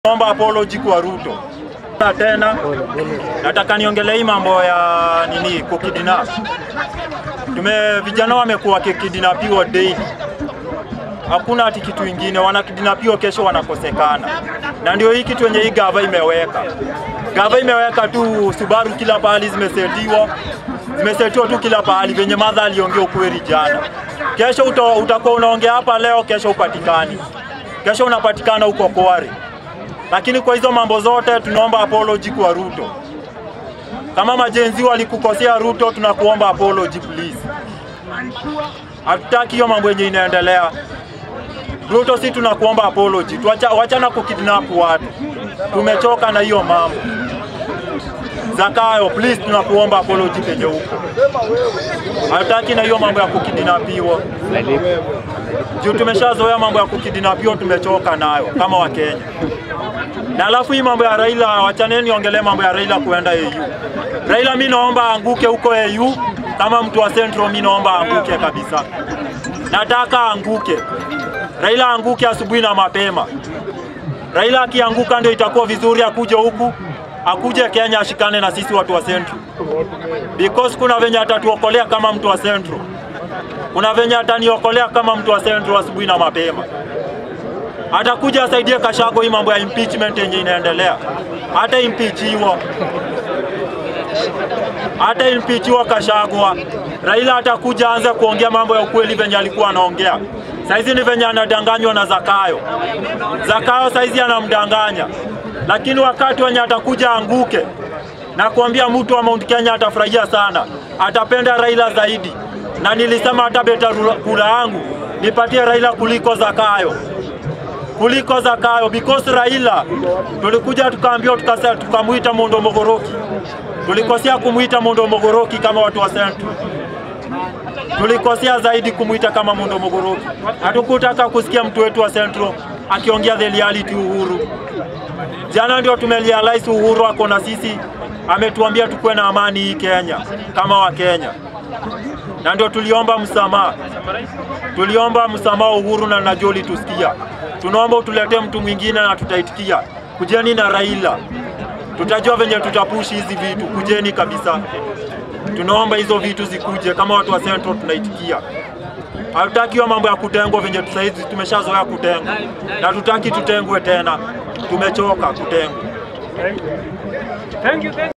Naomba apology kwa Ruto. Na tena nataka niongelee hii mambo ya nini kukidnap. Tume vijana wamekuwa wakikidnapiwa daily. Hakuna ati kitu ingine, wanakidnapiwa kesho wanakosekana, na ndio hii kitu yenye hii gava imeweka. Gava imeweka tu Subaru kila pahali zimesetiwa, zimesetiwa tu kila pahali, venye madha aliongea ukweli jana. Kesho uta, utakuwa unaongea hapa leo, kesho upatikani, kesho unapatikana huko Kware. Lakini kwa hizo mambo zote tunaomba apology kwa Ruto. Kama majenzi walikukosea Ruto, tunakuomba apology please. Hatutaki hiyo mambo yenye inaendelea. Ruto, si tunakuomba apology. Tuacha, wachana kukidnap watu. Tumechoka na hiyo mambo. Zakayo, please tunakuomba apology penye huko. Hatutaki na hiyo mambo ya kukidnapiwa. Juu tumeshazoea mambo ya kukidnapiwa, tumechoka nayo kama Wakenya. Na alafu hii mambo ya Raila, wachaneni niongelee mambo ya Raila kuenda AU. Raila, mi naomba anguke huko AU. Kama mtu wa Central, mi naomba anguke kabisa. Nataka anguke. Raila anguke asubuhi na mapema. Raila akianguka ndio itakuwa vizuri, akuje huku, akuje Kenya ashikane na sisi watu wa Central, because kuna venye atatuokolea kama mtu wa Central, kuna venye ataniokolea kama mtu wa Central asubuhi na mapema. Atakuja asaidie Kashago hii mambo ya impeachment yenye inaendelea, hata impeachiwa hata impeachiwa Kashagwa, Raila atakuja aanze kuongea mambo ya ukweli venye alikuwa anaongea. Saizi ni venye anadanganywa na Zakayo. Zakayo saizi anamdanganya, lakini wakati wenye atakuja anguke na kuambia mtu wa Mount Kenya atafurahia sana, atapenda Raila zaidi, na nilisema hata beta kura yangu nipatie Raila kuliko Zakayo kuliko Zakayo because Raila tulikuja tukaambiwa tukasa tukamwita Mondo Mogoroki. Tulikosea kumwita Mondo Mogoroki kama watu wa Central. Tulikosea zaidi kumwita kama Mondo Mogoroki. Hatukutaka kusikia mtu wetu wa Central akiongea the reality Uhuru. Jana ndio tumerealize Uhuru ako na sisi, ametuambia tukuwe na amani hii Kenya kama wa Kenya, na ndio tuliomba msamaha, tuliomba msamaha Uhuru, na najua ulitusikia. Tunaomba utuletee mtu mwingine na tutaitikia. Kujeni na Raila, tutajua venye tutapushi hizi vitu. Kujeni kabisa, tunaomba hizo vitu zikuje. Kama watu wa Central tunaitikia. Hatutaki hiyo mambo ya kutengwa venye saizi tumeshazoea kutengwa, na tutaki tutengwe tena. Tumechoka kutengwa. Thank you.